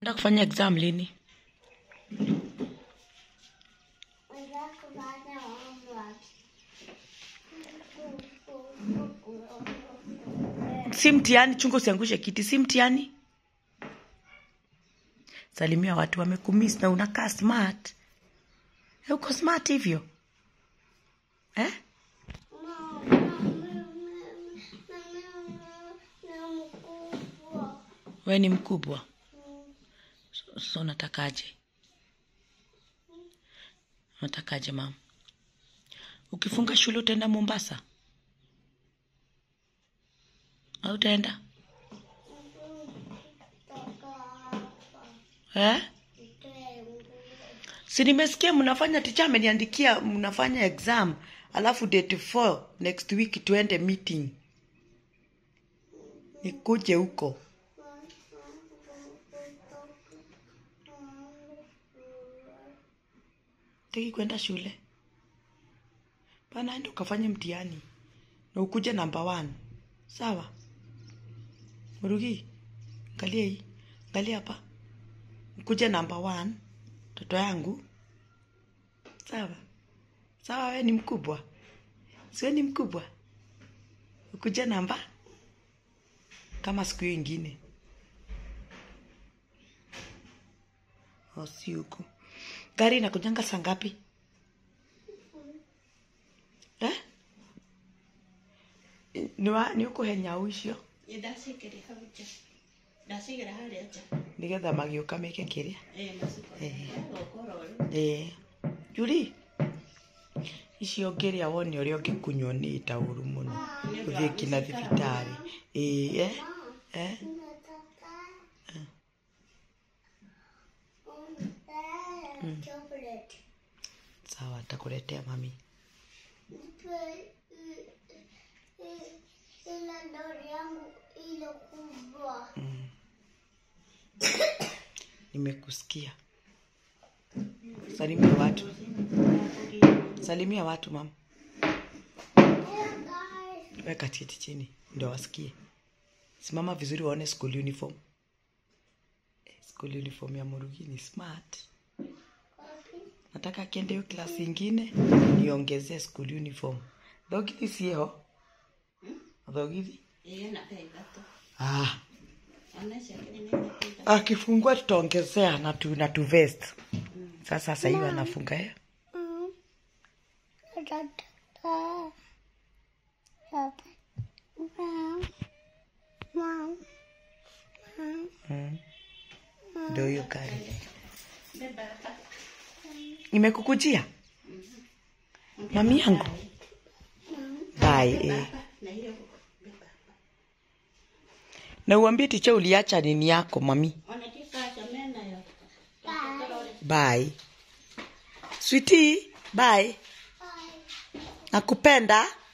Nataka kufanya exam lini? Si mtihani, chunga usiangushe kiti, si mtihani. Salimia watu wamekumiss na unakaa smart. Eh, Uko smart hivyo eh? We ni mkubwa, so, so natakaje? Natakaje mama? Ukifunga shule utaenda Mombasa au utaenda eh? Si nimesikia mnafanya, ticha ameniandikia mnafanya exam, alafu date 4 next week tuende meeting, nikuje huko. Teki kwenda shule pana, enda ukafanye mtihani na ukuje namba one, sawa? Murugi, angalia hii, angalia hapa, ukuje namba one, mtoto yangu, sawa sawa. We ni mkubwa, siwe ni mkubwa, ukuje namba kama siku hiyo ingine, osi huku. Gari inakujanga saa ngapi eh? Ni wa ni ukuhenya ucio ndacigire hau nja ndacigire harĩa nja nigetha magĩũka meke kĩrĩa ĩ maciko Eh. gũkorwo rĩu ĩĩ juri icio ngĩrĩa wone ũrĩa ũngĩkunywo nĩ taũru mũno ũthiĩ kinya thibitarĩ ĩĩ eh? eh? Chocolate. sawa takuletea mami Ila ndori yangu ile kubwa. nimekusikia salimia watu salimia watu mama Hey guys. weka cheti chini ndio wasikie simama vizuri waone school uniform Eh, school uniform ya murugi ni smart nataka akiende hiyo klasi ingine niongezee school uniform thogithi sieho thogithi ĩ na thaa ithatũ ah. ona icio akĩrĩ nĩ thaa ithatũ akifungua tutaongezea na tu, na tu vest sasa sasa hiyo anafunga eh? Mm. Tatata. Papa. Mom. Mom. Mom. mm. ndio hiyo gari beba hapa imekukujia mami yangu bai eh. hapa na ile beba na uambie ticha uliacha nini yako mami ona kikacha menayo bye switi bye Bye. nakupenda